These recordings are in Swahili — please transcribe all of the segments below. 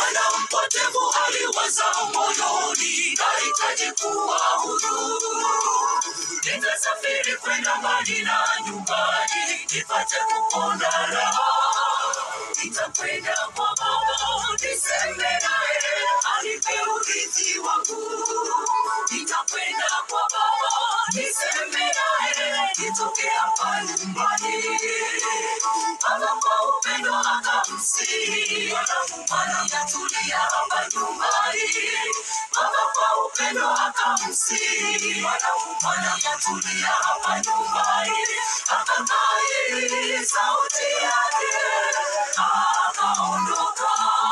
Mwana mpotevu aliwaza moyoni, nahitaji kuwa huru. Nitasafiri kwenda mbali na nyumbani, nipate kupona raha. Nitakwenda kwa Baba, niseme naye, anipe urithi wangu. Nitakwenda kwa Baba, niseme naye, nitoke hapa nyumbani. Baba kwa upendo akamsihi, mwana tulia hapa nyumbani. Baba kwa upendo akamsihi, mwana tulia hapa nyumbani. Akakai sauti yake, akaondoka.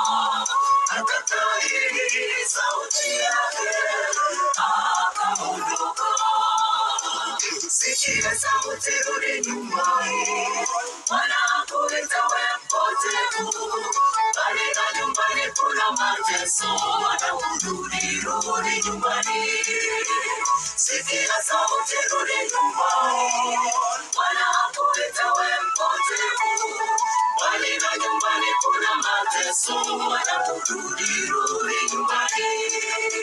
Akakai sauti yake, akaondoka. Sikia sauti, rudi nyumbani. Bwana hakuita we mpotevu, bali na nyumbani kuna mateso. Anakurudi, rudi nyumbani. Sikia sauti, rudi nyumbani. Bwana hakuita we mpotevu, bali na nyumbani kuna mateso. Anakurudi, rudi nyumbani.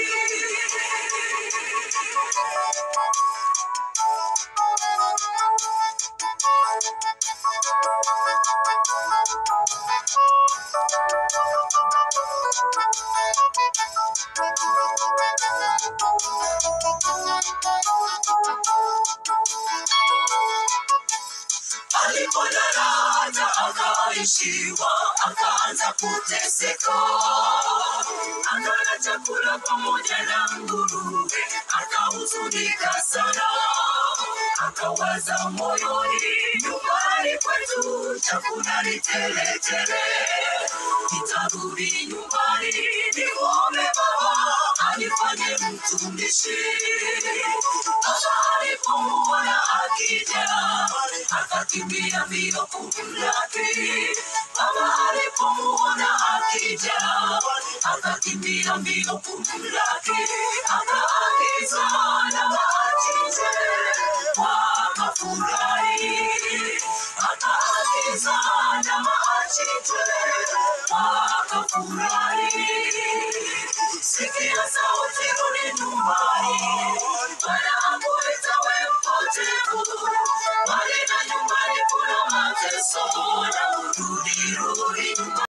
Alipodaraja akaishiwa, akaanza kuteseka, akala chakula pamoja na nguruwe, akahuzunika sana, akawaza moyoni, nyumbani kwetu chakula ni tele tele, nitarudi nyumbani nimuombe Baba anifanye mtumishi. Baba alipomuona akija akakimbia mbio kumlaki. Baba alipomuona akija akakimbia mbio kumlaki, akaagiza na machinje, wakafurahi. Akaagiza na machinje, wakafurahi. Sikia sauti, rudi nyumbani. Bwana hakuita we mpotevu, bali na nyumbani kuna mateso. Na urudi, rudi nyumbani.